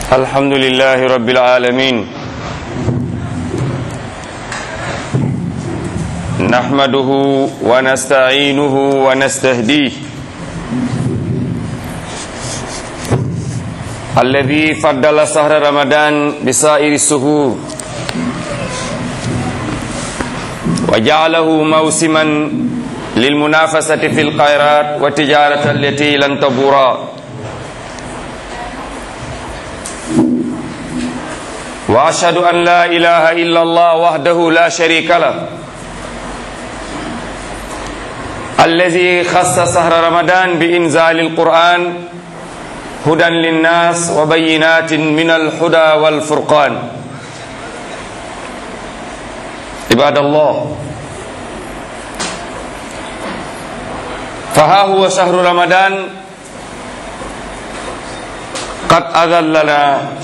الحمد لله رب العالمين نحمده ونستعينه ونستهديه الذي فضل شهر رمضان بسائر السهور وجعله موسما للمنافسة في الخيرات والتجارة التي لن تبورا واشهد ان لا اله الا الله وحده لا شريك له الذي خص شهر رمضان بانزال القران هدى للناس وبينات من الهدى والفرقان عباد الله فها هو شهر رمضان قد اذلنا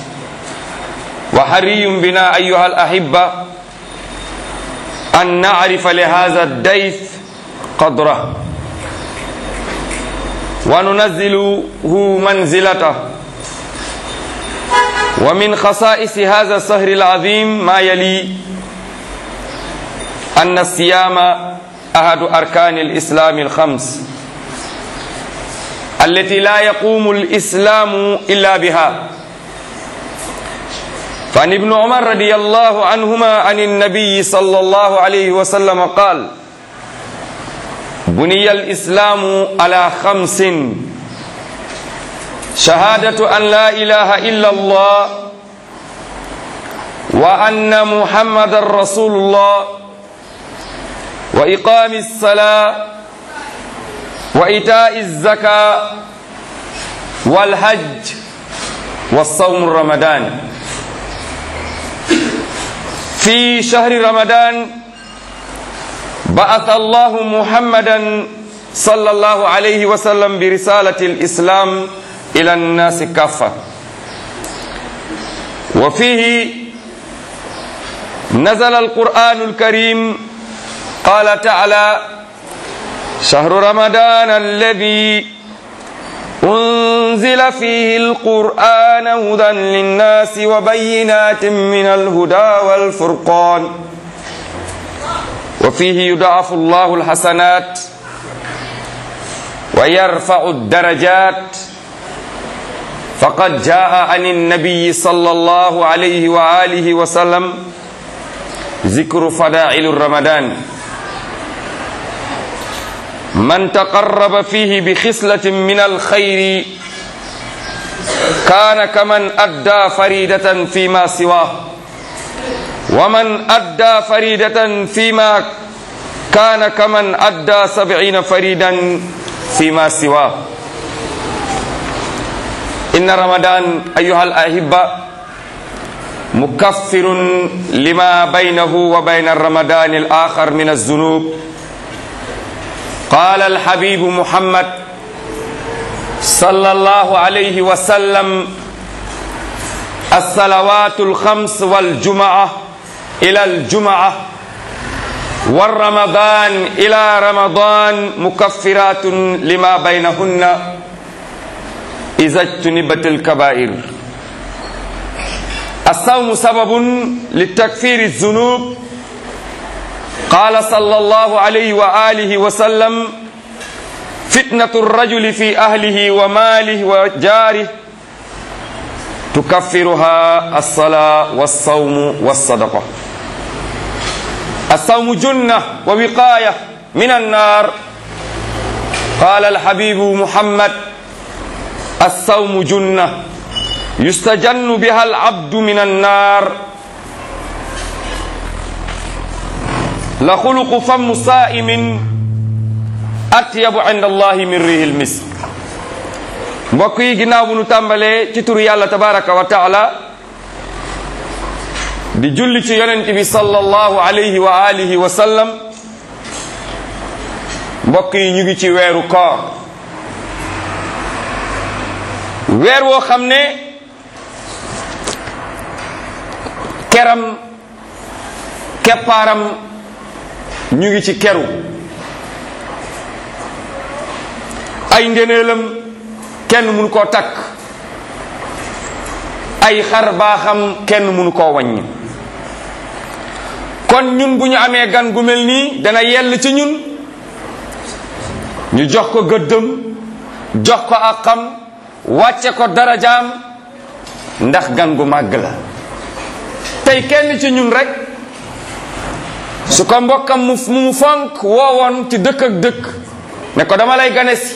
وحري بنا أيها الأحبة أن نعرف لهذا الديث قدره وننزله منزلته ومن خصائص هذا السهر العظيم ما يلي أن الصيام أحد أركان الإسلام الخمس التي لا يقوم الإسلام إلا بها فعن ابن عمر رضي الله عنهما عن النبي صلى الله عليه وسلم قال بني الإسلام على خمس شهادة أن لا إله إلا الله وأن محمد رسول الله وإقام الصلاة وإيتاء الزكاة والحج والصوم رمضان في شهر رمضان بعث الله محمدا صلى الله عليه وسلم برسالة الإسلام إلى الناس كافة وفيه نزل القرآن الكريم قال تعالى شهر رمضان الذي أنزل فيه القرآن هدى للناس وبينات من الهدى والفرقان وفيه يضاعف الله الحسنات ويرفع الدرجات فقد جاء عن النبي صلى الله عليه وآله وسلم ذكر فضائل رمضان من تقرب فيه بخصلة من الخير كان كمن أدى فريدة فيما سواه ومن أدى فريدة فيما كان كمن أدى سبعين فريدا فيما سواه إن رمضان أيها الأحبة مكفر لما بينه وبين الرمضان الآخر من الذنوب قال الحبيب محمد صلى الله عليه وسلم الصلوات الخمس والجمعة إلى الجمعة والرمضان إلى رمضان مكفرات لما بينهن إذا اجتنبت الكبائر الصوم سبب لتكفير الذنوب قال صلى الله عليه وآله وسلم فتنة الرجل في أهله وماله وجاره تكفرها الصلاة والصوم والصدقة الصوم جنة ووقاية من النار قال الحبيب محمد الصوم جنة يستجن بها العبد من النار لخلق فم صائم أطيب عند الله من ريح المسك mbokk yi ginnaaw bu nu tàmbalee ci turu yàlla tabaraka wa taala di julli ci yonent bi sallallahu alayhi wa alihi wa sallam mbokk yi ñu ngi ci weeru koor weer woo xam ne keram keppaaram ñu ngi ci keru ay ngëneelam kenn mun koo takk ay xar baaxam kenn mënu koo wàññi kon ñun bu ñu amee gan gu mel nii dana yell ci ñun ñu jox ko gëddëm jox ko àqam wàcce ko darajaam ndax gan gu màgg la tey kenn ci ñun rek su ko mbokkam mu mu fonk woowoon ci dëkk ak dëkk ne ko dama lay gane si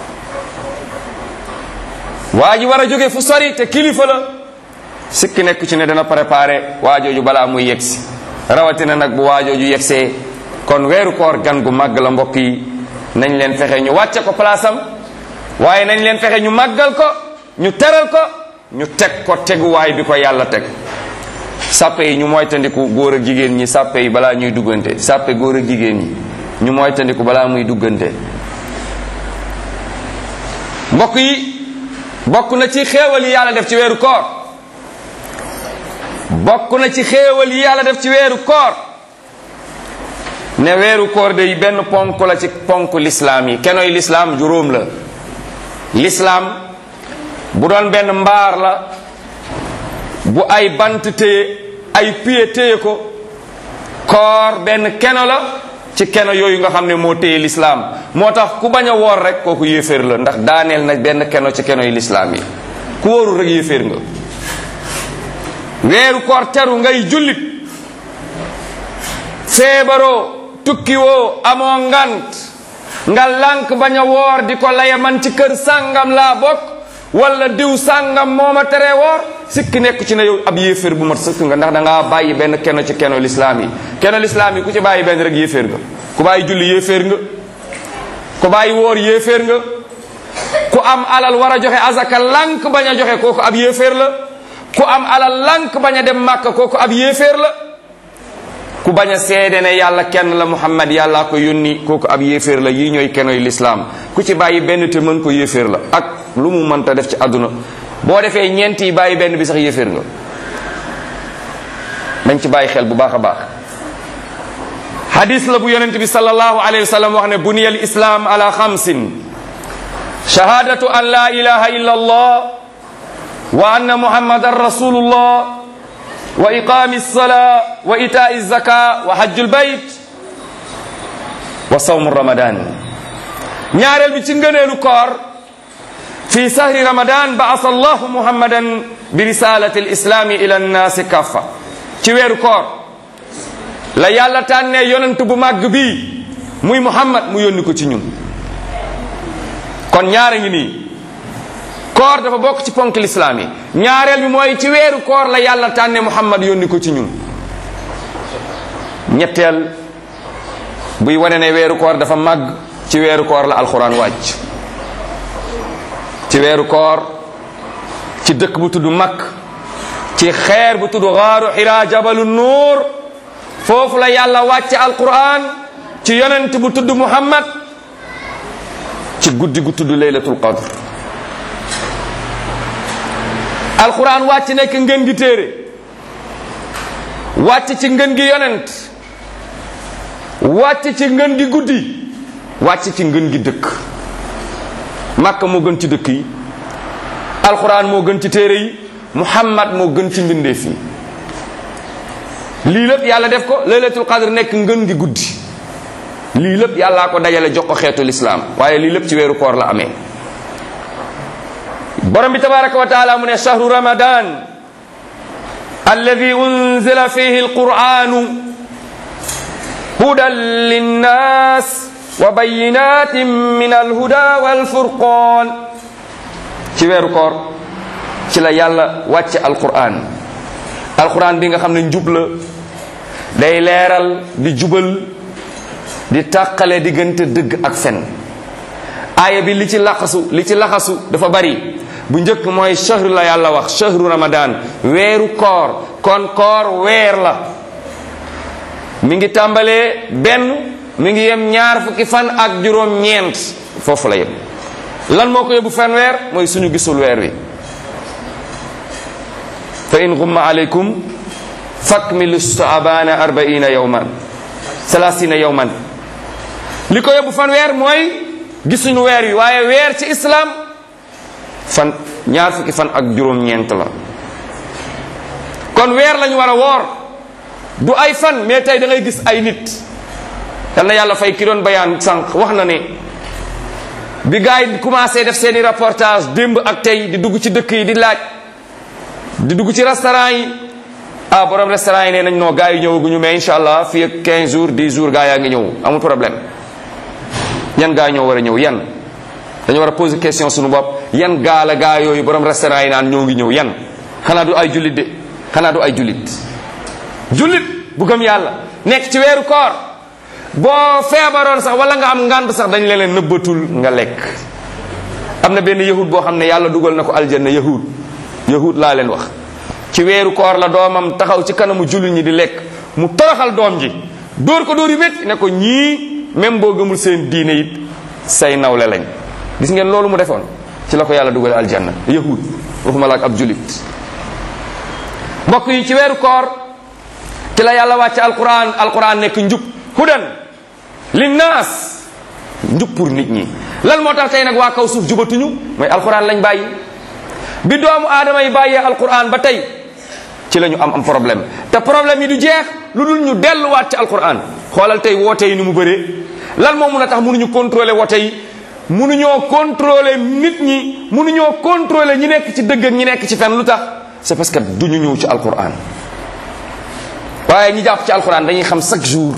waa ji war a jóge fu sori te kilifa la sikki nekk ci ne dana préparé waajooju balaa muy yegsi rawatina nag bu waajooju yegsee kon weeru koor gan gu màgg la mbokk yi nañ leen fexe ñu wàcce ko place am waaye nañ leen fexe ñu màggal ko ñu teral ko ñu teg ko teguwaay bi ko yàlla teg sàppe yi ñu moytandiku góor ak jigéen ñi sàppe yi balaa ñuy duggante sàppe góor ak jigéen ñi ñu moytandiku balaa muy duggante mbokk yi bokk na ci xéewal yi yàlla def ci weeru koor bokk na ci xéewal yi yàlla def ci weeru koor ne weeru koor day benn ponk la ci ponk lislaam yi kenoy lislaam juróom la lislaam bu doon benn mbaar la bu ay bant téye ay pied téye ko koor benn keno la ci keno yooyu nga xam ne moo téye lislaam moo tax ku bañ a woor rek kooku yéeféer la ndax daaneel na benn keno ci keno yi lislaam yi ku wóorul rek yéeféer nga weeru koor teru ngay jullit feebaroo tukkiwoo amoo ngant nga lànk bañ a woor di ko laye man ci kër sàngam laa bokk wala diw sàngam moo ma teree woor sikki nekk ci ne yow ab yéeféer bu mat sëkk nga ndax da ngaa bàyyi benn keno ci keno lislaam yi keno lislaam yi ku ci bàyyi benn rek yéeféer nga ku bàyyi julli yéeféer nga ku bàyyi woor yéeféer nga ku am alal war a joxe azaka lànk bañ a joxe kooku ab yéeféer la ku am alal lànk bañ a dem màkk kooku ab yéeféer la ku bañ a seede ne yàlla kenn la muhammad yàllaa ko yónni kooku ab yéeféer la yii ñooy kenoy lislaam ku ci bàyyi benn te mën ko yéeféer la ak lu mu mënta def ci àdduna boo defee ñeent yi bàyyi benn bi sax yéeféer nga dañ ci bàyyi xel bu baax a baax hadis la bu yonent bi sallallahu alayhi wa sallam wax ne buniya al islam ala xamsin shahadatu an la ilaha illa allah wa anna muhammadan rasulullah wa iqami alsala wa itai alzaka wa hajju albayt wa sawmu ramadan ñaareel bi ci ngëneelu koor fi sahri ramadan baasa allahu muhammadan bi risalati alislami ila annaasi kaffa ci weeru koor la yàlla tànnee yonent bu màgg bii muy muhammad mu yónni ko ci ñun kon ñaara ngi nii koor dafa bokk ci ponk lislaam yi ñaareel bi mooy ci weeru koor la yàlla tànnee muhammad yónni ko ci ñun ñetteel buy wane ne weeru koor dafa màgg ci weeru koor la alxuraan wàcc ci weeru koor ci dëkk bu tudd makk ci xeer bu tudd xaaru xiraa jabalu nuur foofu la yàlla wàcce alquran ci yonent bu tudd muhammad ci guddi gu tudd laylatul qadr alquran wàcc nekk ngën gi téere wàcc ci ngën gi yonent wàcc ci ngën gi guddi wàcc ci ngën gi dëkk makka moo gën ci dëkk yi alquran moo gën ci téere yi muhammad moo gën ci mbindeef yi lii lépp yàlla def ko laylatul qadr nekk ngën gi guddi lii lépp yàllaa ko dajale jox ko xeetu lislaam waaye lii lépp ci weeru koor la amee borom bi tabaraka wa taala mu ne shahru ramadan alladi unzila fihi alquranu hudan linnas wa bayinatin min alhuda walfurqan ci weeru koor ci la yàlla wàcce alquran alquran bi nga xam ne njub la day leeral di jubal di tàqale diggante dëgg ak fen aaya bi li ci laxasu li ci laxasu dafa bari bu njëkk mooy shahru la yàlla wax shahru ramadan weeru koor kon koor weer la mi ngi tàmbalee benn mi ngi yem ñaar fukki fan ak juróom ñeent foofu la yem lan moo ko yóbbu fan weer mooy suñu gisul weer wi fa in gumma alaykum fakmilu saabana arbaina yawman salasina yawman li ko yóbbu fan weer mooy gisuñu weer wi waaye weer ci islam fan ñaar fukki fan ak juróom-ñeent la kon weer lañu war a woor du ay fan mais tey da ngay gis ay nit yal na yàlla fay ki doon bayaan sànq wax na ne bi gars yi commencé def seeni reportage démb ak tey di dugg ci dëkk yi di laaj di dugg ci restaurant yi ah borom restaurant yi nee nañ non gars yi ñëwaguñu mais incha allah fii ak 15 jours 10 jours gars yaa ngi ñëw amul problème yan gaa ñoo war a ñëw yan dañu war a poser question suñu bopp yan gaa la gaa yooyu borom restaurant yi naan ñoo ngi ñëw yan xanaa du ay jullit de xanaa du ay jullit jullit bu gëm yàlla nekk ci weeru koor boo feebaroon sax wala nga am ngànt sax dañ leen nëbbatul nga lekk am na benn yahud boo xam ne yàlla dugal na ko aljanna yahud yahud laa leen wax ci weeru koor la doomam taxaw ci kanamu jullit ñi di lekk mu toroxal doom ji dóor ko dóor yu métti ne ko ñii même boo gëmul seen diine it say nawle lañ gis ngeen loolu mu defoon ci la ko yàlla dugal aljanna yahud waxuma la ak ab jullit mbokk yi ci weeru koor ci la yàlla wàcce alquran alquran nekk njub hudan linnaas njub pour nit ñi lan moo tax tey nag waa kaw suuf jubatuñu mooy alquran lañ bàyyi bi doomu aadama yi bàyyee alquran ba tey ci la ñu am am problème te problème yi du jeex lu dul ñu delluwaat ci alquran xoolal tey woote yi ni mu bëree lan moo mun a tax mënuñu contrôler woote yi mënuñoo contrôler nit ñi mënuñoo contrôler ñi nekk ci dëgg ak ñi nekk ci fen lu tax c'est parce que duñu ñëw ci alquran waaye ñi jàpp ci alquran dañuy xam chaque jour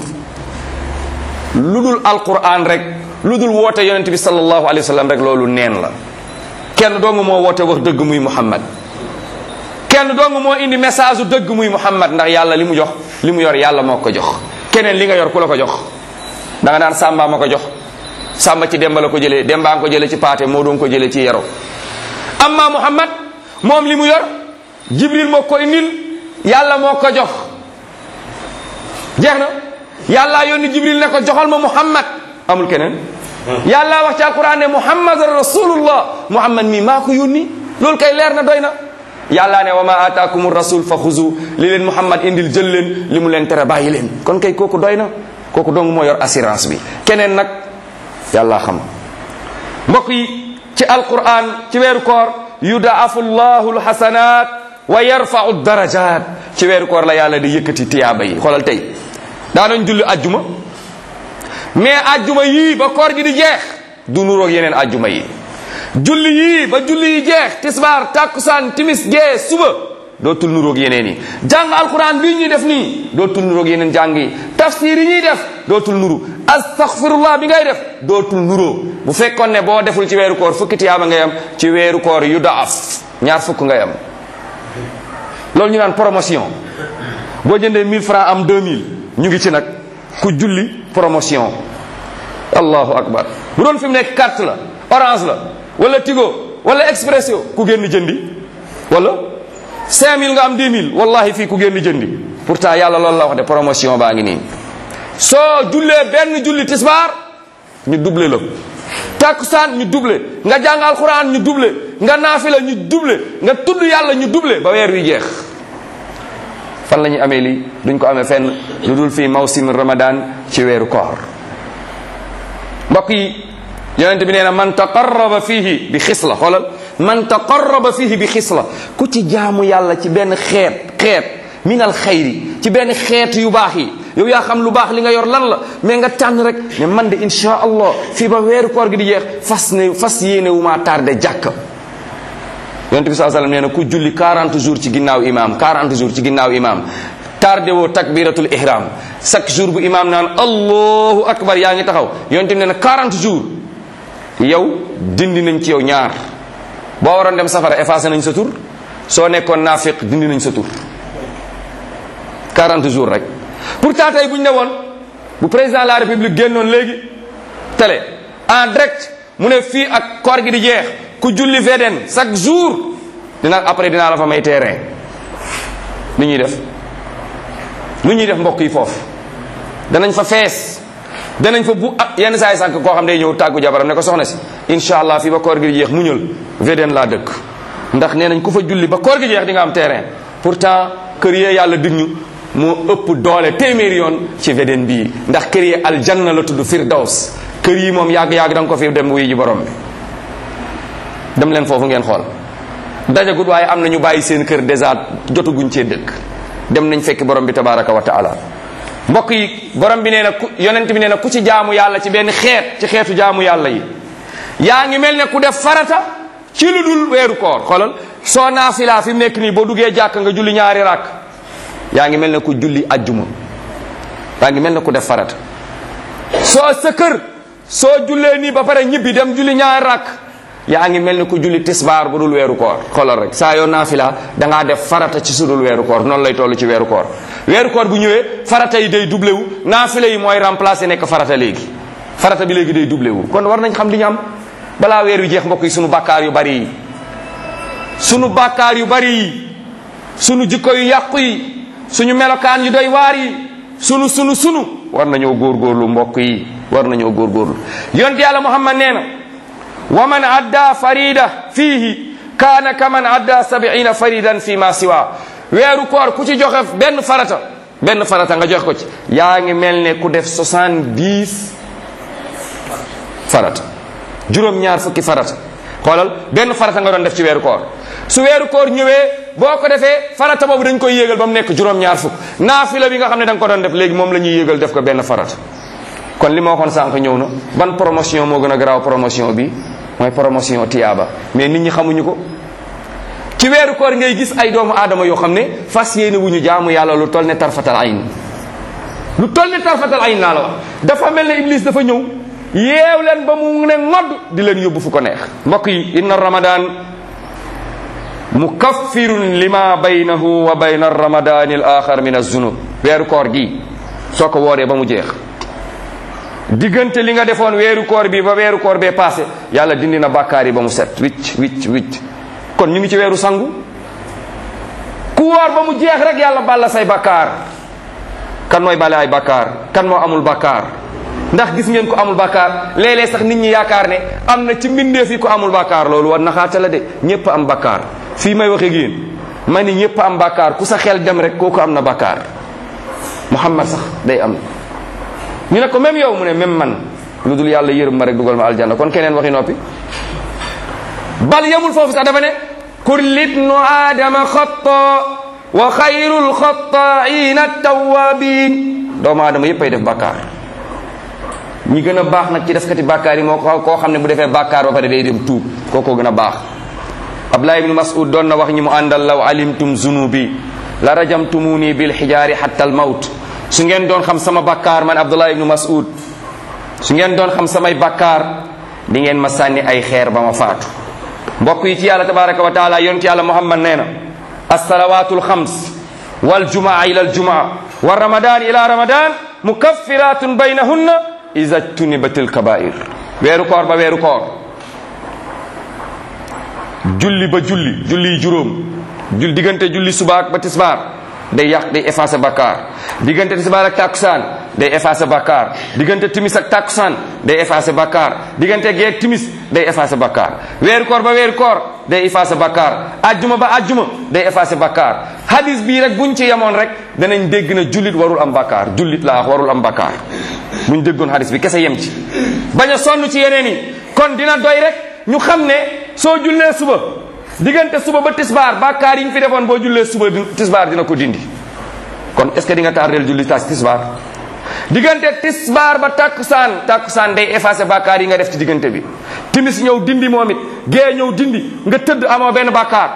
lu dul alquran rek lu dul woote yonent bi sallallahu alayhi wa sallam rek loolu neen la kenn dong moo woote wax dëgg muy muhammad kenn dong moo indi message u dëgg muy muhammad ndax yàlla li mu jox li mu yor yàlla moo ko jox keneen li nga yor ku la ko jox da nga naan sàmba ma ko jox sàmba ci demba la ko jëlee dembaa nga ko jëlee ci paate moo doon ko jëlee ci yero amma muhammad moom li mu yor jibril moo ko indil yàlla moo ko jox jeex na yàlla yónni jibril ne ko joxal ma muhammad amul keneen yàlla wax ci alquran ne muhammad rasulullah muhammad mi maa ko yónni loolu kay leer na doy na yàlla ne wa ma ataakum rasul fa xuzu li leen muhammad indil jël leen li mu leen tere bàyyi leen kon kay kooku doy na kooku dong moo yor assurance bi keneen nag yàlla xam mbokk yi ci alquran ci weeru koor yudaafu llahu lxasanat wa yarfau darajat ci weeru koor la yàlla di yëkkati tiyaaba yi xoolal tey daanañ julli ajjuma mais ajjuma yii ba koor gi di jeex du nuroog yeneen ajjuma yi julli yii ba julli yi jeex tisbaar takkusaan timis gee suba dootul nuroog yeneen yi jàng alquran bii ñuy def nii dootul nuroog yeneen jàng yi tafsir yi ñuy def dootul nuru astaghfirullah bi ngay def dootul nuroo bu fekkoon ne boo deful ci weeru koor fukki tiyaaba ngay am ci weeru koor yu daaf ñaar fukk ngay am loolu ñu naan promotion boo jëndee 1000 francs am 2000 ñu ngi ci nag ku julli promotion allahu akbar bu doon fi mu nekk carte la orange la wala tigo wala expresso ku génn jëndi wala 5000 nga am 10000 wallahi fii ku génn jëndi pourtant yàlla loolu la wax de promotion baa ngi nii soo jullee benn julli tisbaar ñu doublé la takkusaan ñu doublé nga jàng alquran ñu doublé nga naafila ñu doublé nga tudd yàlla ñu doublé ba weer wi jeex fan la ñuy amee lii duñ ko amee fenn lu dul fii mawsim ramadan ci weeru koor mbokk yi yonente bi nee na man taqarraba fihi bi xisla xoolal man taqarraba fihi bi xisla ku ci jaamu yàlla ci benn xeet xeet min al xayri ci benn xeet yu baax yi yow yaa xam lu baax li nga yor lan la mais nga tànn rek ne man de insha allah fii ba weeru koor gi di jeex fas ne fas yéene wu maa tardé jàkka yonente bi saa sallam nee na ku julli 40 jours ci ginnaaw imam 40 jours ci ginnaaw imam tardé woo takbiratul ihram chaque jour bu imam naan allahu akbar yaa ngi taxaw yonente bi nee na 40 jours yow dindi nañ ci yow ñaar boo waroon dem safara effacé nañ sa tur soo nekkoon naafiq dindi nañ sa tur 40 jours rek pourtant tey bu ñu ne woon bu président de la république génnoon léegi télé en direct mu ne fii ak koor gi di jeex ku julli VDN chaque jour dina après dinaa la fa may terrain lu ñuy def lu ñuy def mbokk yi foofu danañ fa fees danañ fa bu ah yenn saa yi sànq koo xam day ñëw tàggu jabaram ne ko soxna si incha allah fii ba koor gi di jeex muñal VDN laa dëkk ndax nee nañ ku fa julli ba koor gi jeex di nga am terrain pourtant kër yee yàlla dig ñu moo ëpp doole téeméeri yoon ci VDN bii ndax kër yi aljanna la tudd firdaws kër yi moom yàgg-yàgg da nga ko fi dem wuy ji borom bi dem leen foofu ngeen xool dajagut waaye am na ñu bàyyi seen kër dèjà jotaguñ cee dëkk dem nañ fekk borom bi tabaraka wa taala mbokk yi borom bi nee na ku yonent bi nee na ku ci jaamu yàlla ci benn xeet ci xeetu jaamu yàlla yi yaa ngi mel ne ku def farata ci lu dul weeru koor xoolal soo naafilaa fi mu nekk nii boo duggee jàkk nga julli ñaari rakk yaa ngi mel ne ku julli ajjuma yaa ngi mel ne ku def farata soo sa kër soo jullee nii ba pare ñibbi dem julli ñaari rakk yaa ngi mel ne ku julli tisbaar bu dul weeru koor xoolal rek saa yoo naafila da ngaa def farata ci su dul weeru koor noonu lay toll ci weeru koor weeru koor bu ñëwee farata yi day doublé wu naafila yi mooy remplacé nekk farata léegi farata bi léegi day doublé wu kon war nañ xam li ñu am balaa weer wi jeex mbokk yi sunu bakkaar yu bari yi sunu bakkaar yu bari yi sunu jikko yu yàqu yi suñu melokaan yu doy waar yi sunu sunu sunu war nañoo góorgóorlu mbokk yi war nañoo góorgóorlu yonte yàlla muhammad nee na wa man adda farida fiihi kaana ka man adda sabiina faridan fi ma siwa weeru koor ku ci joxe benn farata benn farata nga joxe ko ci yaa ngi mel ne ku def soixante-dix farata juróom-ñaar fukki farata xoolal benn farata nga doon def ci weeru koor su weeru koor ñëwee boo ko defee farata boobu dañ koy yéegal ba mu nekk juróom-ñaar fukk naafila bi nga xam ne da nga ko doon def léegi moom la ñuy yéegal def ko benn farata kon li ma waxoon sànq ñëw na ban promotion moo gën a garaaw promotion bi mooy promotion tiyaaba mais nit ñi xamuñu ko ci weeru koor ngay gis ay doomu aadama yoo xam ne fas yéene wu ñu jaamu yàlla lu toll ne tarfatal ayn lu toll ne tarfatal ayn naa la wax dafa mel ne iblis dafa ñëw yeew leen ba mu ne ngodd di leen yóbbu fu ko neex mbokk yi inna ramadan mukaffirun lima baynahu wa bayna ramadani al axar min azunub weeru koor gi soo ko wooree ba mu jeex diggante li nga defoon weeru koor bi ba weeru koor bee passé yàlla dindi na bàkkaar yi ba mu set wicc wicc wicc kon ñu ngi ci weeru sangu ku woor ba mu jeex rek yàlla balla say bàkkaar kan mooy bale ay bàkkaar kan moo amul bàkkaar ndax gis ngeen ko amul bàkkaar léeg-léeg sax nit ñi yaakaar ne am na ci mbindeef yi ko amul bàkkaar loolu war naxaata la de ñépp am bàkkaar fii may waxee yéen ma ni ñépp am bàkkaar ku sa xel dem rek kooku am na bàkkaar muhammad sax day am ñu ne ko même yow mu ne même man lu dul yàlla yërëm ma rek dugal ma aljanna kon keneen waxi noppi bal yemul foofu sax dafa ne kulli ibnu aadama xatta wa xayrul xattaaina tawabin doomu aadama yépp ay def bàkkaar ñi gën a baax nag ci defkati bàkkaar yi moo ko koo xam ne bu defee bàkkaar ba pare day dem tuub kookoo gën a baax Abdullah ibnu Mas'ud doon na wax ñi mu àndal law alimtum zunubi la rajamtumuni bil xijaari hatta al mawt su ngeen doon xam sama bàkkaar man Abdullah ibnu Mas'ud su ngeen doon xam samay bàkkaar di ngeen ma sànni ay xeer ba ma faatu mbokk yi ci yàlla tabaraka wa taala yonent yàlla Muhammad nee na alsalawatu alxams waljumaa ila aljumaa wa ramadan ila ramadan mukaffiratun baynahunna ida jtunibatil kabair weeru koor ba weeru koor julli ba julli julli juróom jul diggante julli subaak ba tisbaar day yàq day effacé bakkaar diggante tisbaar ak takkusaan day effacé bakkaar diggante timis ak takkusaan day effacé bakkaar diggante geeg timis day effacé bakkaar weeru koor ba weeru koor day effacé bakkaar ajjuma ba ajjuma day effacé bakkaar hadis bii rek buñ ci yemoon rek danañ dégg na jullit warul am bakkaar jullit laa wax warul am bakkaar buñ déggoon hadis bi kese yem ci bañ a sonn ci yeneen yi kon dina doy rek ñu xam ne soo jullee suba diggante suba ba tisbaar bàkkaar yi ñu fi defoon boo jullee suba tisbaar dina ko dindi kon est ce que di nga tardeel julli tas tisbaar diggante tisbaar ba takkusaan takkusaan day effacé bàkkaar yi nga def ci diggante bi timis ñëw dindi moom it gee ñëw dindi nga tëdd amoo benn bàkkaar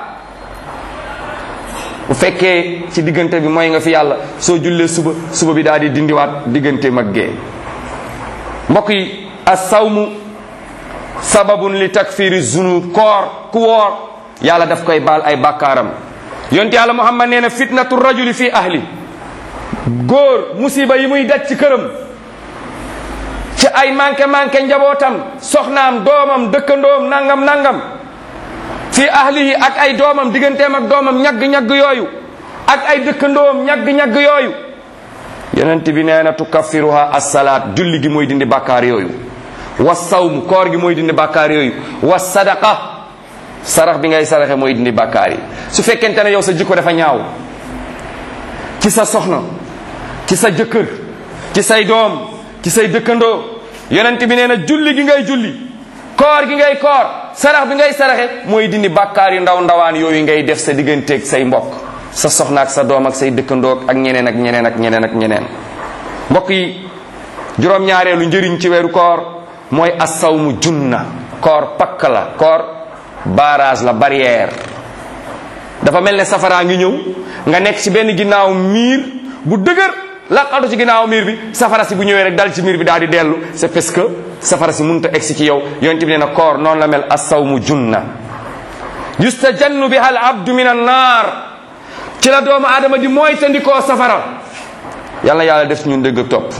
bu fekkee ci diggante bi mooy nga fi yàlla soo jullee suba suba bi daal di dindiwaat diggante mag gee mbokk yi as-sawmu sababun li takfiri zunub koor ku woor yàlla daf koy baal ay bàkkaaram yonte yàlla muhammad nee na fitnatu rajuli fi ahli góor musiba yi muy daj ci këram ci ay manqué manqué njabootam soxnaam doomam dëkkandoom nangam nangam fi ahlihi ak ay doomam digganteem ak doomam ñagg-ñagg yooyu ak ay dëkkandoom ñagg-ñagg yooyu yonent bi nee na tukaffiruha assalaat julli gi mooy dindi bàkkaar yooyu wa sawm koor gi mooy dindi bàkkaar yooyu wa sadaqa sarax bi ngay saraxe mooy dindi bàkkaar yi su fekkente ne yow sa jikko dafa ñaaw ci sa soxna ci sa jëkkër ci say doom ci say dëkkandoo yonent bi nee na julli gi ngay julli koor gi ngay koor sarax bi ngay saraxe mooy dindi bàkkaar yu ndaw ndawaan yooyu ngay def sa digganteeg say mbokk sa soxna ak sa doom ak say dëkkandoog ak ñeneen ak ñeneen ak ñeneen ak ñeneen mbokk yi juróom-ñaareelu njëriñ ci weeru koor mooy asawmu junna koor pakk la koor barrage la barrière dafa mel ne safaraa ngi ñëw nga nekk ci benn ginnaaw miir bu dëgër laqatu ci ginnaaw miir bi safara si bu ñëwee rek dal ci miir bi daal di dellu c'est parce que safara si mënut a egsi ci yow yonent bi nee na koor noonu la mel asawmu junna yustajannu biha al abdu min an naar ci la doomu aadama di mooy tandikoo safara yàlla yàlla def ñun dëgg ak topp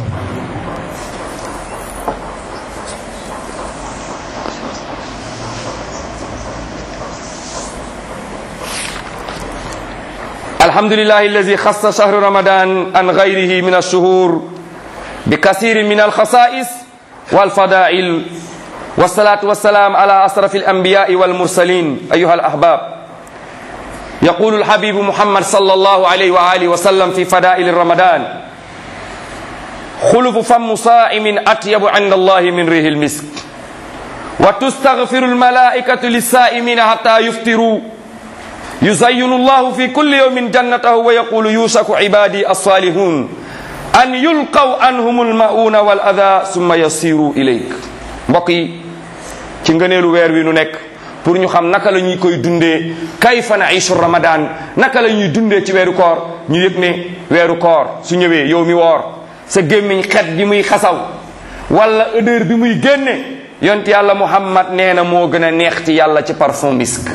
الحمد لله الذي خص شهر رمضان عن غيره من الشهور بكثير من الخصائص والفضائل والصلاة والسلام على أشرف الأنبياء والمرسلين أيها الأحباب يقول الحبيب محمد صلى الله عليه وآله وسلم في فضائل رمضان خلف فم صائم أطيب عند الله من ريح المسك وتستغفر الملائكة للسائمين حتى يفطروا يزين الله في كل يوم جنته ويقول يوشك عبادي الصالحون أن يلقوا عنهم المؤون والأذى ثم يصيروا إليك mbokk ci ngëneelu weer wi nu nekk pour ñu xam naka la ñuy koy dundee kayfa naishu ramadan naka la ñuy dundee ci weeru koor ñu yëg ne weeru koor su ñëwee yow mi woor sa gémmiñ xet gi muy xasaw wala odeur bi muy génne yont yàlla muhammad nee na moo gën a neex ci yàlla ci parfum misk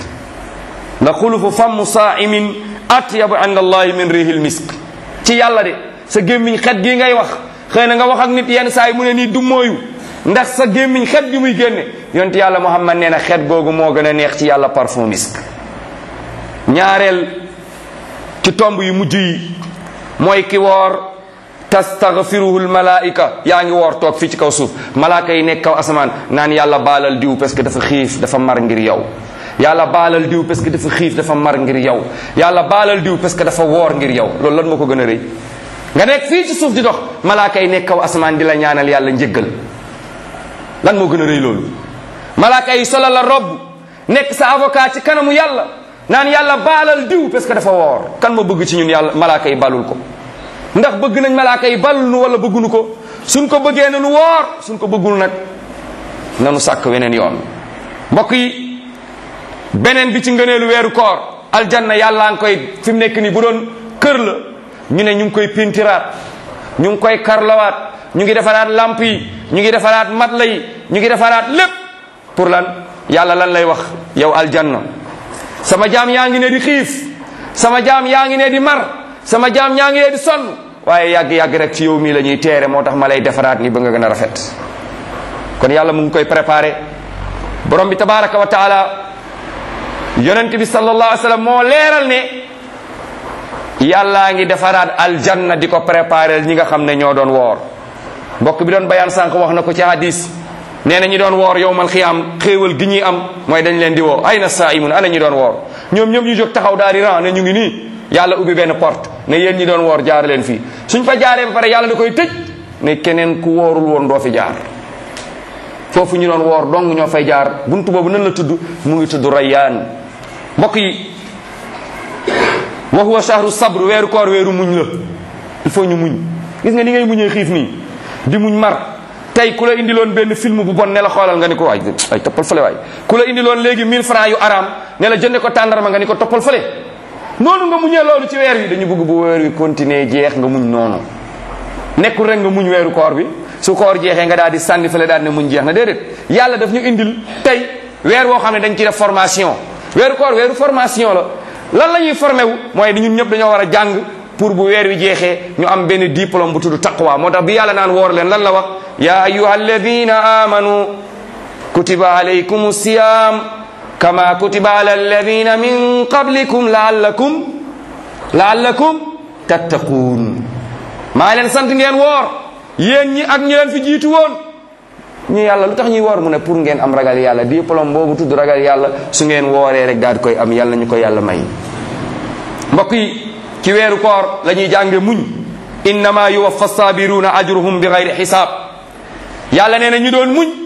la xulufu famu saaimin atyabu inda allahi min rihil misk ci yàlla de sa gémmiñ xet gi ngay wax xëy na nga wax ak nit yenn saa yi mu ne nii du mooyu ndax sa gémmiñ xet gi muy génne yonent yàlla muhammad nee na xet googu moo gën a neex ci yàlla parfum misk ñaareel ci tomb yu mujj yi mooy ki woor tastaghfiruhu lmalaika yaa ngi woor toog fii ci kaw suuf malaaka yi nekk kaw asamaan naan yàlla baalal diw parce que dafa xiif dafa mar ngir yow yàlla baalal diw parce que dafa xiif dafa mar ngir yow yàlla baalal diw parce que dafa woor ngir yow loolu lan moo ko gën a rëy nga nekk fii ci suuf di dox malaaka yi nekk kaw asamaan di la ñaanal yàlla njëggal lan moo gën a rëy loolu malaaka yi solal la robb nekk sa avocat ci kanamu yàlla naan yàlla baalal diw parce que dafa woor kan moo bëgg ci ñun yàlla malaaka yi balul ko ndax bëgg nañ malaaka yi balul nu wala bëggunu ko suñ ko bëggee nanu woor suñ ko bëggul nag nanu sàkk weneen yoon mbokk yi beneen bi ci ngëneelu weeru koor aljanna yàllaa ngi koy fi mu nekk nii bu doon kër la ñu ne ñu ngi koy pintiraat ñu ngi koy karlawaat ñu ngi defaraat lamp yi ñu ngi defaraat matla yi ñu ngi defaraat lépp pour lan yàlla lan lay wax yow aljanna sama jaam yaa ngi ne di xiif sama jaam yaa ngi ne di mar sama jaam yaa ngi ne di sonn waaye yàgg-yàgg rek ci yow mii la ñuy teere moo tax ma lay defaraat ni ba nga gën a rafet kon yàlla mu ngi koy préparé borom bi tabaraka wa taala yonent bi sallallahu alayhi wa sallam moo leeral ne yàllaa ngi defaraat aljanna di ko préparé ñi nga xam ne ñoo doon woor mbokk bi doon bayaan sànq wax na ko ci hadis nee na ñi doon woor yowmal xiyaam xéewal gi ñuy am mooy dañ leen di woo ay na saaimun ana ñi doon woor ñoom ñoom ñu jóg taxaw daal di ran ne ñu ngi nii yàlla ubbi benn porte ne yéen ñi doon woor jaar leen fii suñ fa jaaree ba pare yàlla da koy tëj ne keneen ku woorul woon doo fi jaar foofu ñu doon woor dong ñoo fay jaar buntu boobu nan la tudd mu ngi tudd rayyaan mbokk yi wa huwa shahru sabr weeru koor weeru muñ la il faut ñu muñ gis nga ni ngay muñee xiif nii di muñ mar tey ku la indiloon benn film bu bon ne la xoolal nga ni ko waay ay toppal fële waay ku la indiloon léegi 1000 francs yu araam ne la jënde ko tàndarma nga ni ko toppal fële noonu nga muñee loolu ci weer wi dañu bëgg bu weer wi continuer jeex nga muñ noonu nekkul rek nga muñ weeru koor bi su koor jeexee nga daal di sànni fële daal ne muñ jeex na déedéet yàlla daf ñu indil tey weer woo xam ne dañ ci def formation weeru koor weeru formation la lan la ñuy formé wu mooy ñun ñëpp dañoo war a jàng pour bu weer wi jeexee ñu am benn diplôme bu tudd taqwa moo tax bi yàlla naan woor leen lan la wax ya ayuha alladina amanu kutiba alaykum siyam kama kutiba ala alladina min qablikum laallakum laallakum tattaquun maa leen sant ngeen woor yéen ñi ak ñi leen fi jiitu woon ñu yàlla lu tax ñuy woor mu ne pour ngeen am ragal yàlla diplôme boobu tudd ragal yàlla su ngeen wooree rek daal di koy am yàlla ñu ko yàlla may mbokk yi ci weeru koor la ñuy jànge muñ innama yuwaffa sabiruuna ajruhum bi gayri xisaab yàlla nee na ñu doon muñ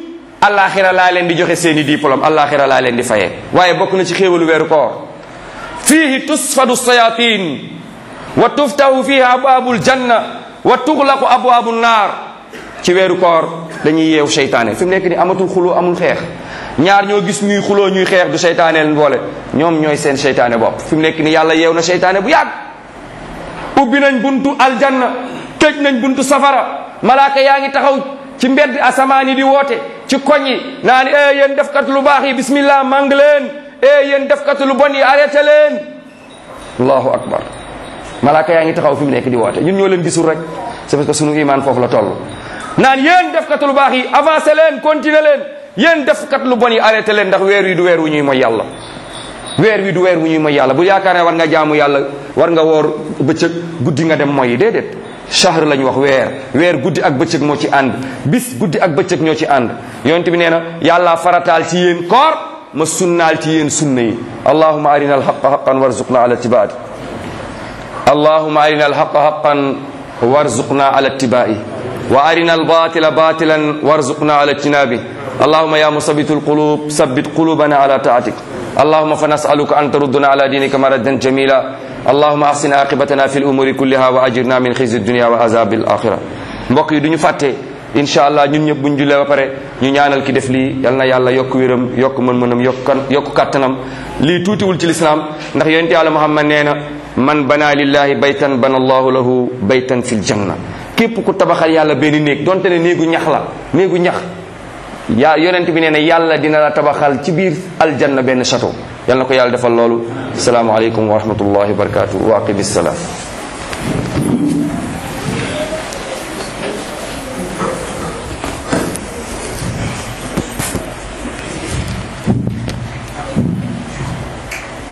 allaaxira laa leen di joxe seeni diplôme allaaxira laa leen di fayee waaye bokk na ci xéewalu weeru koor fiihi tusfadu sayatin wa tuftahu fihi abwaabul janna wa tuxlaqu abwaabu naar ci weeru koor dañuy yeew seytaane fi mu nekk ni amatul xuloo amul xeex ñaar ñoo gis ñuy xuloo ñuy xeex du seytaane leen boole ñoom ñooy seen seytaane bopp fi mu nekk ni yàlla yeew na seytaane bu yàgg ubbi nañ buntu aljanna tëj nañ buntu safara malaaka yaa ngi taxaw ci mbedd asamaan yi di woote ci koñ yi naan e yéen defkat lu baax yi bismillah mang leen e yéen defkat lu bon yi arrêté leen allahu akbar malaaka yaa ngi taxaw fi mu nekk di woote ñun ñoo leen gisul rek c'est parce que sunu iman foofu la toll naan yéen defkat lu baax yi avancé leen continuer leen yéen defkat lu bon yi arrêté leen ndax weer wi du weer wu ñuy mooy yàlla weer wi du weer wu ñuy mooy yàlla bu yaakaar ne war nga jaamu yàlla war nga woor bëccëg guddi nga dem mooy déedéet shahr lañ wax weer weer guddi ak bëccëg moo ci ànd bis guddi ak bëccëg ñoo ci ànd yonent bi nee na yàlla farataal ci yéen koor ma sunnaal ci yéen sunna yi allahuma arina alhaqa haqan warzuqna ala tibaati allahuma arina alhaqa haqan warzuqna ala tibai wa arina albatila batilan warzuqna ala tinabi اللهم يا مثبت القلوب ثبت قلوبنا على طاعتك اللهم فنسألك أن تردنا على دينك مردا جميلا اللهم أحسن عاقبتنا في الأمور كلها وأجرنا من خزي الدنيا وعذاب الآخرة mbokk yi duñu fàtte incha allah ñun ñëpp buñ jullee ba pare ñu ñaanal ki def lii yal na yàlla yokk wéram yokk mën-mënam yokk kan yokk kàttanam lii tuutiwul ci lislaam ndax yonent yàlla muhammad nee na man bana lillahi baytan bana allahu lahu baytan fil janna képp ku tabaxal yàlla benn néeg donte ne néegu ñax la néegu ñax yaa yonent bi nee na yàlla dina la tabaxal ci biir aljanna benn château yal na ko yàlla defal loolu asalaamaaleykum wa rahmatullahi wa barakatuh wa aqimi salaam